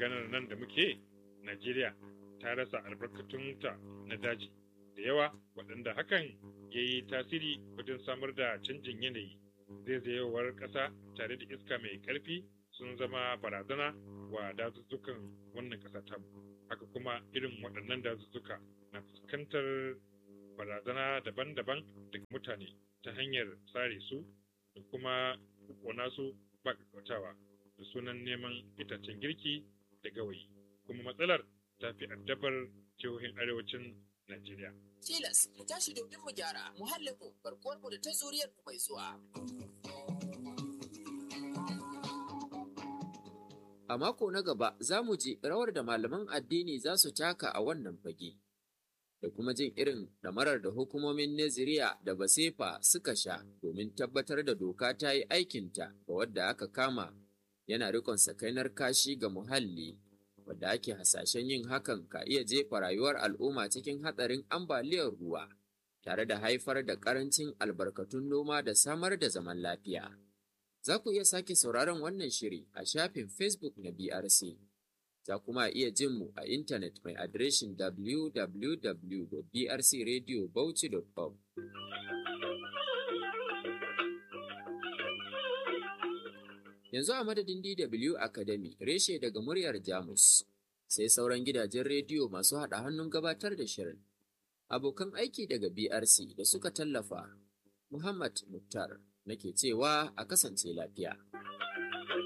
maganar nan da muke najeriya ta rasa albarkatunta na daji da yawa waɗanda hakan ya yi tasiri wajen samar da canjin yanayi zaizayewar ƙasa tare da iska mai ƙarfi sun zama barazana wa dazuzzukan wannan ƙasa ta haka kuma irin waɗannan dazuzzuka na fuskantar barazana daban-daban daga mutane ta hanyar sare su da kuma kona su ba kakkautawa da sunan neman itacen girki da gawayi kuma matsalar ta fi addabar jihohin arewacin Najeriya. Tilas mu tashi domin mu gyara muhallinmu barkuwarmu da ta zuriyarmu mai zuwa. A mako na gaba za mu ji rawar da malaman addini za su taka a wannan fage, da kuma jin irin ɗamarar da hukumomin Naziriya da Basefa suka sha domin tabbatar da doka ta yi aikinta ga wadda aka kama yana rikon sakainar kashi ga muhalli, wadda ake hasashen yin hakan ka iya jefa rayuwar al'umma cikin hatsarin ambaliyar ruwa, tare da haifar da ƙarancin albarkatun noma da samar da zaman lafiya. Za ku iya sake sauraron wannan shiri a shafin Facebook na BRC. Za kuma iya jin mu a intanet mai adireshin www.brcradiobauchi.com. Yanzu a madadin DW Academy reshe daga muryar Jamus, sai sauran gidajen rediyo masu haɗa hannun gabatar da shirin. Abokan aiki daga BRC da suka tallafa, Muhammad Muktar. nake cewa a kasance lafiya.